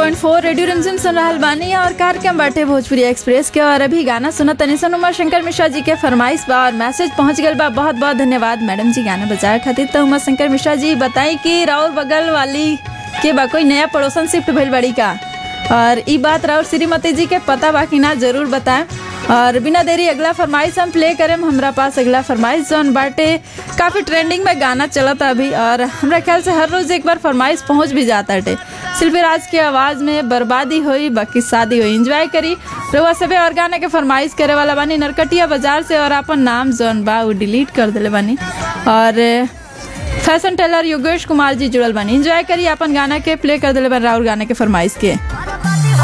90.4 radio रिमझिम सुन रहल बानी और कार्यक्रम बाटे भोजपुरी एक्सप्रेस के और अभी गाना सुना तनी सन उमा शंकर मिश्रा जी के फरमाइश बा और मैसेज पहुंच गल बा बहुत बहुत धन्यवाद मैडम जी गाना बजाए खातिर तो उमा शंकर मिश्रा जी बताई कि राउर बगल वाली के बा कोई नया पड़ोसन शिफ्ट भइल बड़ी का और ई बात राउर श्रीमती जी के पता बा कि ना जरूर बताएं और बिना देरी अगला फरमाइश हम प्ले करें हमरा पास अगला फरमाइश जौन बाटे काफी ट्रेंडिंग में गाना चलता अभी और हमरा ख्याल से हर रोज एक बार फरमाइश पहुंच भी जाता है सिर्फ राज की आवाज में बर्बादी हुई बाकी शादी हुई एंजॉय करी रउआ सबे और गाना के फरमाइश करे वाला बानी नरकटिया बाजार से और अपन नाम जौन बा वो डिलीट कर दिले बानी और फैशन टेलर योगेश कुमार जी जुड़ल बानी एंजॉय करी अपन गाना के प्ले कर दिले बानी राउर गाना के फरमाइश के